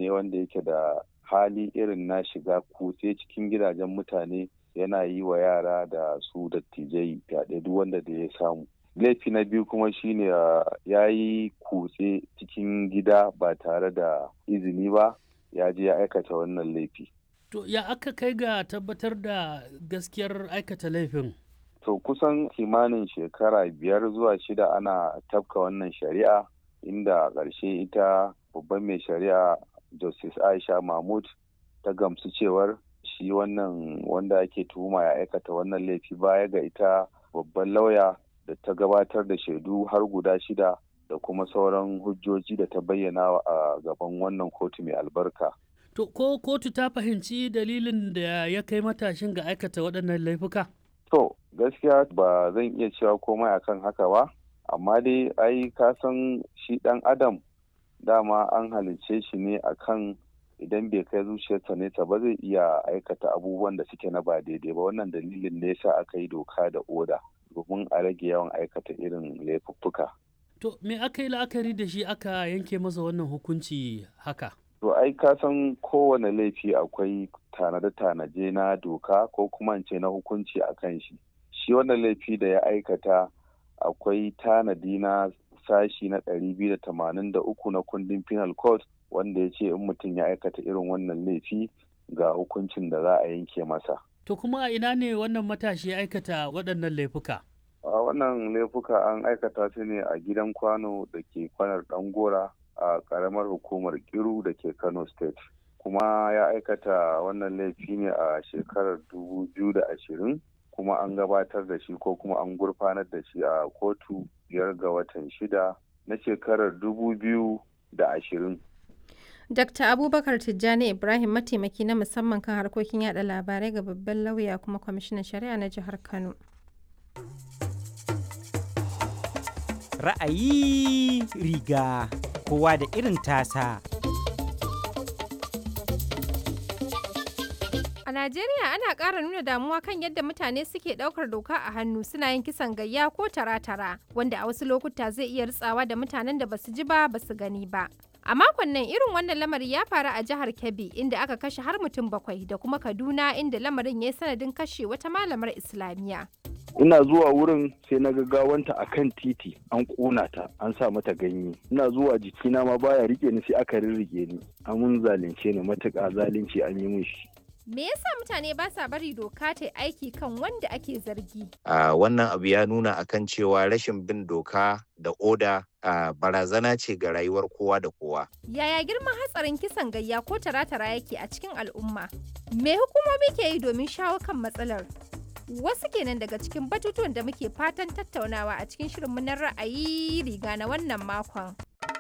ne wanda yake da hali irin na shiga kutse cikin gidajen mutane yana yi wa yara da su dattijai fyaɗe duk wanda da ya samu laifi na biyu kuma shine ya yi kutse cikin gida ba tare da izini ba ya je ya aikata wannan laifi to ya aka kai ga tabbatar da gaskiyar aikata laifin to kusan kimanin shekara biyar zuwa shida ana tafka wannan shari'a inda ƙarshe ita babban mai shari'a justice aisha mahmud ta gamsu cewar shi wannan wanda ake tuhuma ya aikata wannan laifi baya ga ita babban lauya da ta gabatar da shaidu har guda shida da kuma sauran hujjoji da ta bayyana a gaban wannan kotu mai albarka. To ko kotu ta fahimci dalilin da ya kai matashin ga aikata waɗannan laifuka? To gaskiya ba zan iya cewa komai akan haka ba, amma dai ai ka san shi ɗan adam dama an halicce shi ne akan idan bai kai zuciyarsa nesa ba zai iya aikata abubuwan da suke na ba daidai ba wannan dalilin ne yasa aka yi doka da oda domin a rage yawan aikata irin laifuffuka. To me aka yi la'akari da shi aka yanke masa wannan hukunci haka? To ai ka san kowane laifi akwai tanade-tanaje na doka ko kuma ce na hukunci a kan shi. Shi wannan laifi da ya aikata akwai tanadi na sashi na 283 na kundin penal code wanda ya ce in mutum ya aikata irin wannan laifi ga hukuncin da za a yanke masa. To kuma a ina ne wannan matashi ya aikata waɗannan laifuka? A wannan laifuka an aikata su ne a gidan kwano da ke kwanar ɗangora a ƙaramar hukumar Kiru da ke Kano State. Kuma ya aikata wannan laifi ne a shekarar dubu biyu da ashirin kuma an gabatar da shi ko kuma an gurfanar da shi a kotu biyar ga watan shida na shekarar dubu biyu da ashirin. Dr. Abubakar Tijjani Ibrahim mataimaki na musamman kan harkokin yada labarai ga babban lauya kuma kwamishinan shari'a na jihar Kano. Ra'ayi riga kowa da irin tasa. A Najeriya ana ƙara nuna damuwa kan yadda mutane suke ɗaukar doka a hannu suna yin kisan gayya ko tara-tara wanda a wasu lokuta zai iya ritsawa da mutanen da basu ji ba basu gani ba. A makon nan irin wannan lamari ya faru a jihar Kebbi inda aka kashe har mutum bakwai da kuma Kaduna inda lamarin ya yi sanadin kashe wata malamar Islamiyya. ina zuwa wurin sai na gawanta a kan titi an ƙona ta an sa mata ganye ina zuwa jikina ma baya rike ni sai aka rirrige ni amun zalunce ni matuƙa zalunci an yi min shi Me yasa mutane ba sa bari doka ta aiki kan wanda ake zargi? Uh, wannan abu ya nuna akan cewa rashin bin doka da oda uh, barazana ce ga rayuwar kowa da kowa. Yaya girman hatsarin kisan gayya ko tara-tara yake a cikin al'umma? Me hukumomi ke yi domin shawo kan matsalar? Wasu kenan daga cikin batutuwan da muke fatan tattaunawa a cikin shirinmu na ra'ayi riga na wannan makon.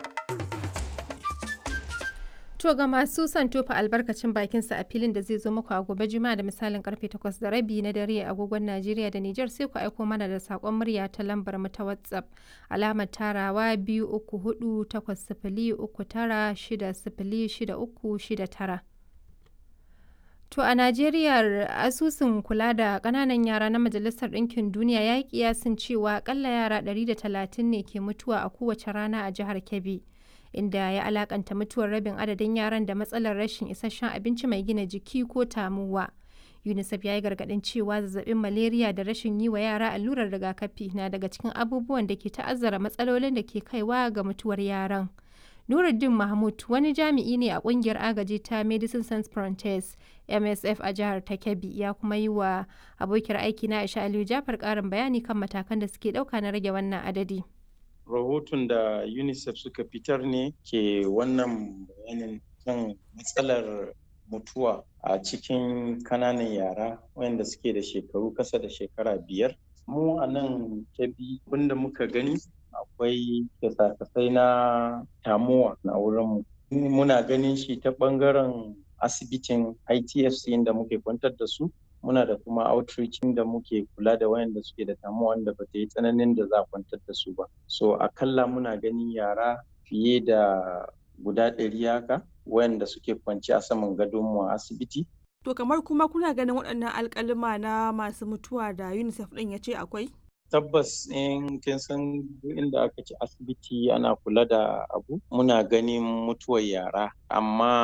To ga masu son tofa albarkacin bakinsa a filin da zai zo muku a gobe juma'a da misalin karfe 8 da rabi na dare a agogon Najeriya da Nijar sai ku aiko mana da sakon murya ta lambar mu ta WhatsApp alamar tarawa biyu uku hudu takwas sifili uku tara shida sifili shida uku shida tara. To a Najeriya asusun kula da ƙananan yara na Majalisar Ɗinkin Duniya ya yi kiyasin cewa akalla yara 130 ne ke mutuwa a kowace rana a jihar Kebbi. inda ya alakanta mutuwar rabin adadin yaran da matsalar rashin isasshen abinci mai gina jiki ko tamuwa. UNICEF ya yi gargaɗin cewa zazzabin malaria da rashin yi wa yara allurar rigakafi na daga cikin abubuwan da ke ta'azzara matsalolin da ke kaiwa ga mutuwar yaran. Nuruddin Mahmud wani jami'i ne a kungiyar agaji ta Medicine Sans Frontiers MSF a jihar ta Kebbi ya kuma yi wa abokiyar aiki na Aisha Aliyu Jafar ƙarin bayani kan matakan da suke ɗauka na rage wannan adadi. rahoton da unicef suka fitar ne ke wannan bayanin kan matsalar mutuwa a cikin kananan yara wayanda suke da shekaru kasa da shekara biyar mu a nan kebi abinda muka gani akwai kyasa-kyasai na tamuwa na wurinmu muna ganin shi ta bangaren asibitin itfc inda muke kwantar da su muna da kuma outreach da muke kula da wayanda suke da tamuwa wanda ba ta yi tsananin da za a kwantar da su ba so akalla muna ganin yara fiye da guda ɗari haka wayanda suke kwanci a saman gadonmu a asibiti to kamar kuma kuna ganin waɗannan alƙalima na masu mutuwa da unicef ɗin ya ce akwai tabbas in kin san inda aka ci asibiti ana kula da abu muna ganin mutuwar yara amma